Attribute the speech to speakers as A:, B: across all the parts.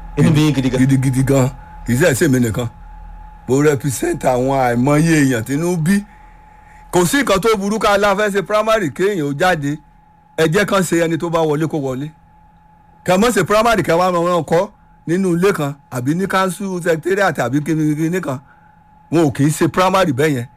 A: inú bí yín gidi gan
B: gidigidi gan kì í sẹ́ ṣèmi nìkan mo represent àwọn àìmọye èèyàn tínú bí kò sí nǹkan tó burú ká la fẹ́ ṣe primary kéèyàn ó jáde ẹ jẹ́ kán ṣe ẹni tó bá wọlé kó wọlé kà mọ́ ṣe primary kẹ́ wá máa wọn kọ́ nínú ilé kan àbí ní council secretariat àbí kíni kan wọn ò kì í ṣe primary bẹ́ẹ̀ yẹn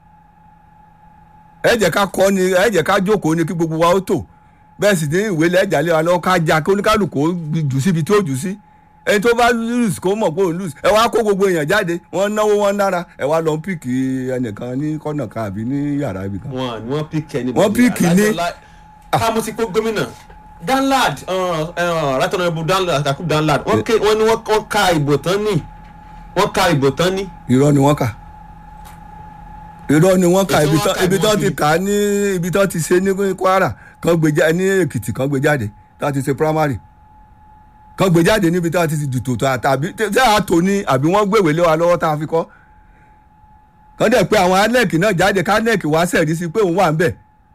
B: ẹ jẹ́ ká kọ́ ni ẹ jẹ́ ká jókòó ni kí gbogbo wa ó tò bẹ́ẹ̀ sì ní ìwé lẹ́jà lé wa lọ́wọ́ ká já kí oníkálukú ó jù síbi tí ó jù sí ẹni tó bá lose kó mọ̀ pé òun lose ẹ wá kó gbogbo èèyàn jáde wọ́n náwó wọ́n nára ẹ wá lọ píìkì ẹnìkan ní kọ́nà kan àbí ní yàrá ibì kan.
A: wọn ni wọn píkì ẹni
B: Wọ́n pick ní-
A: káàmù ti kó gómìnà danlad right honourable danlad kakub danlad wọn ké wọn ni wọn wọn ka ìbò tán ní wọn ka ìbò tán ní
B: irọ́ ni wọ́n kà irọ́ ni wọ́n kà
A: Ètò
B: ibi
A: wọn
B: tán
A: kà
B: ibi
A: ìbò
B: tán ti
A: sí.
B: kà á ní ibi tán ti ṣe ní Kwara kan gbé jáde ní Èkìtì kan gbé jáde tán ti ṣe primary kan gbé jáde níbi tán ti ti dùtò tó àtàbí tí a tò ní àbí wọ́n gbèwé lé wa lọ́wọ́ tá a fi kọ́ kan dẹ̀ pé àwọn anec náà jáde kanec wá sẹ̀rí sí pé òun wà ń bẹ̀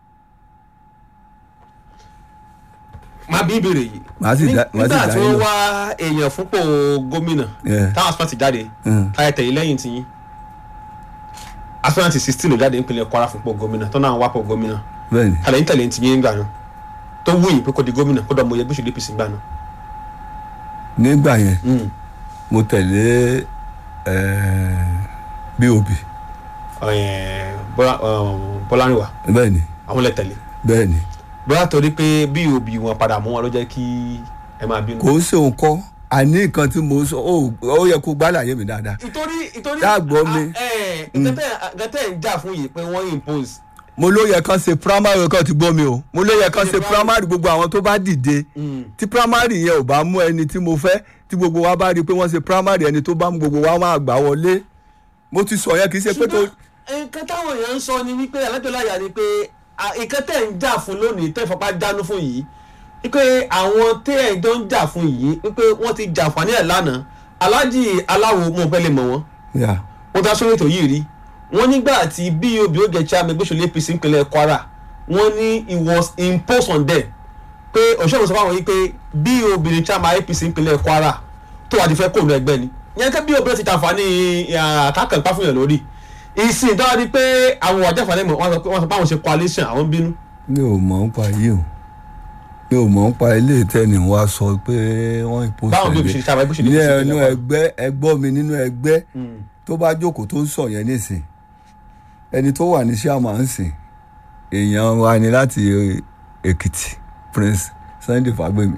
A: máa bí ìbéèrè yìí
B: Màá sì dá- màá sì
A: nígbà
B: dá
A: tí
B: yín
A: wọ́n
B: lọ.
A: wá èèyàn fúnpọ̀ gómìnà
B: Yeah.
A: táwọn asọ́nà ti jáde
B: Mm.
A: táyà tẹ̀lé lẹ́yìn tí yín asọ́nà ti sixteen ló jáde nípínlẹ̀ Kwara fúnpọ̀ gómìnà tó náà wá pọ̀ gómìnà
B: bẹ́ẹ̀ ni
A: tàlẹ́ ń tẹ̀lé ti yín gbà náà tó wù yín pé kó di gómìnà kó dọ̀ mọ̀ yẹ gbèsè APC gbà náà.
B: nígbà yẹn
A: Mm.
B: mo tẹ̀lé eh, BOB
A: Ẹ̀, Bọ́lá- ọ̀, Bọ́lárìnwá
B: bẹ́ẹ̀ ni
A: àwọn lẹ tẹ̀lé
B: bẹ́ẹ̀ ni
A: bóyá torí pé bí òbí wọn padà mú wọn ló jẹ́ kí ẹ máa bínú.
B: kò ń ṣe òun kọ́ àní nǹkan tí mo sọ ó ó yẹ kó gbálàyé mi dáadáa
A: ìtorí ìtorí
B: Dáàgbọ́ mi.
A: nǹkan tẹ́ ń jà fún yìí pé wọ́n impose.
B: mo ló yẹ kán ṣe primary kan ti gbọ́ mi o mo ló yẹ kán ṣe primary gbogbo àwọn tó bá dìde tí primary yẹn ò bá mú ẹni tí mo fẹ́ tí gbogbo wa bá rí i pé wọ́n ṣe primary ẹni tó bá mú gbogbo wa máa gbà wọlé mo ti sọ yẹn kì í ṣe pé tó
A: ṣùgbọ́n nǹkan táwọn èèyàn ń sọ ni wípé alájọláyà ni pé à, nǹkan tẹ́ ń jà fún lónìí tẹ́ fapá dánú fún yìí wípé àwọn tẹ́ ẹ̀ jọ ń jà fún yìí wípé wọ́n ti jàǹfààní ẹ̀ lánàá aláàjì aláwo mo fẹ́ lè mọ̀ wọ́n
B: yà
A: wọ́n dá sórí ètò yìí rí wọ́n nígbà tí bob ó gẹ̀ chairman gbèsòlè apc ìpínlẹ̀ kwara wọ́n ní it was imposed on them pé òṣèlú sọ fáwọn yìí pé bob ní chairman apc ìpínlẹ̀ kwara tó wà ní fẹ́ kóònù ẹgbẹ́ ni yẹn kẹ́ bob náà ti tàǹfààní àkàkàn pa fún yàn lórí ìsìn dáwọ́ di pé àwọn àjàfàlẹ́ mọ̀ wọ́n sọ pé wọ́n sọ pé àwọn ṣe coalition àwọn bínú.
B: mi ò mọ̀ ń pa yìí o mi ò mọ̀ ń pa ilé ìtẹ́ni wa sọ pé wọ́n ìpòsè
A: báwọn bob ṣe chairman gbèsòlè
B: ní
A: apc
B: ẹnu
A: ìpínlẹ̀ kwara.
B: ẹgbẹ́ ẹgbọ́ mi nínú ẹgbẹ́
A: Mm.
B: tó bá jókòó tó ń sọ yẹn nísìn ẹni tó wà ní sàmà ń sìn èèyàn wa ni láti Èkìtì Prince Sunday Fagbemi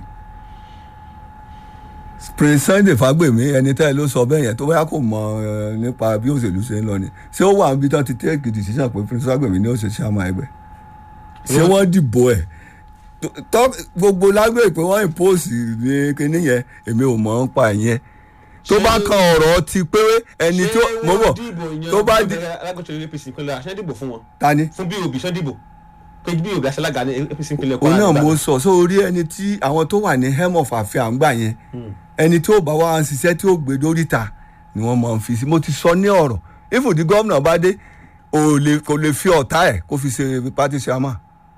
B: Prince Sunday Fagbemi ẹni tẹ́ ẹ ló sọ bẹ́ẹ̀ yẹn tó bá kò mọ ẹ, nípa bí òṣèlú ṣe ń lọ ni ṣé ó wà níbi tán ti take decision pé Prince Fagbemi ní òṣèlú sàmà ẹgbẹ́ ṣé wọ́n dìbò ẹ̀ tọ́ gbogbo lágbèrè pé wọ́n impose ní kinní yẹn èmi ò mọ̀ ń pa ìyẹn tó bá kan ọ̀rọ̀ ti pé ẹni tó
A: ṣé
B: mọ̀ bọ̀
A: wọ́n dìbò yan
B: tó bá di
A: alágbèsòlè apc ìpínlẹ̀ àṣẹ dìbò fún wọn
B: ta ni.
A: fún bob ṣẹ́ dìbò pé bob aṣálága ní apc ìpínlẹ̀
B: òun
A: kwara.
B: náà
A: nígbà
B: mo sọ sórí ẹni tí àwọn tó wà ní hem of affair àgbà yẹn ẹni tí ó bá wá ń ṣiṣẹ́ tí ó gbé dóríta ni wọ́n máa ń fi sí mo ti sọ ní ọ̀rọ̀ ifùdí gómìnà bá dé ò lè kò lè fi ọ̀tá ẹ̀ kó fi ṣe pátí ṣàmà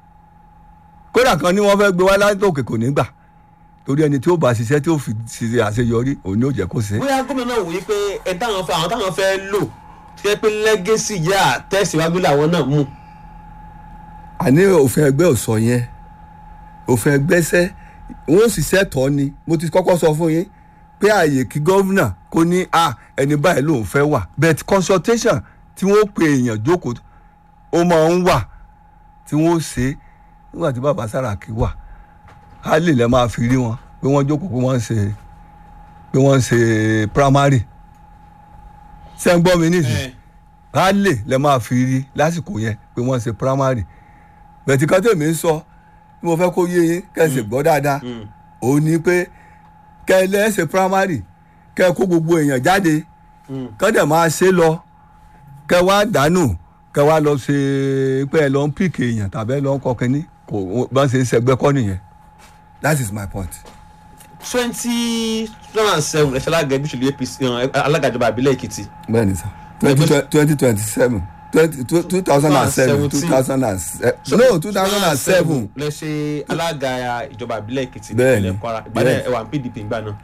B: kódà kan ní wọ́n fẹ́ gbé wá látòkè kò ní gbà torí ẹni tí ó bá ṣiṣẹ́ tí ó fi ṣe àṣeyọrí òun ni ó jẹ́ kó ṣe.
A: bóyá gómìnà náà wòye pé ẹ táwọn fẹ́ àwọn táwọn fẹ́ lò tí wọ́n pé lẹ́gẹ́sì yá tẹ̀síwájú làwọn náà mú.
B: àní òfin ẹgbẹ́ ò sọ yẹn òfin ẹgbẹ́ sẹ́ wọ́n ò sì sẹ́tọ̀ ni mo ti kọ́kọ́ sọ fún yín pé ààyè kí gọ́vnà kó ní a ẹni báyìí lòun fẹ́ wà but consultation tí wọ́n pe èèyàn jókòó ó máa ń wà tí wọ́n ṣe nígbà tí bàbá Sàràkí wà á lè lẹ́ máa fi rí wọn pé wọ́n jókòó pé wọ́n ń ṣe pé wọ́n ń ṣe primary ṣé ń gbọ́ mi nísìnyí á lè lẹ́ máa fi rí lásìkò yẹn pé wọ́n ń ṣe primary bẹ̀tì kan tèmi ń sọ bí mo fẹ́ kó yé yín kẹ́sì gbọ́ dáadáa òun ni pé kẹ́ ẹ lẹ́sẹ̀ primary kẹ́ ẹ kó gbogbo èèyàn jáde kọ́ dẹ̀ máa ṣe lọ kẹ́ wá dànù kẹ́ wá lọ ṣe pé ẹ lọ ń pìkì èèyàn tàbí ẹ lọ ń kọ́ kínní kò bá ń ṣe ṣẹgbẹ́ kọ́ nìyẹn that is my point.
A: twenty two and seven ẹ̀ṣẹ̀ alága ẹbí ṣèlú apc alága ìjọba àbílẹ̀ èkìtì.
B: bẹ́ẹ̀ni sá twenty twenty seven two thousand and seven two thousand and seven no two thousand and seven
A: lẹ ṣe alága ìjọba àbílẹ̀ èkìtì
B: Bẹ́ẹ̀ni,
A: nípínlẹ̀ kwara ìgbàdàn
B: bẹ́ẹ̀ni.
A: ẹwà pdp ìgbà náà.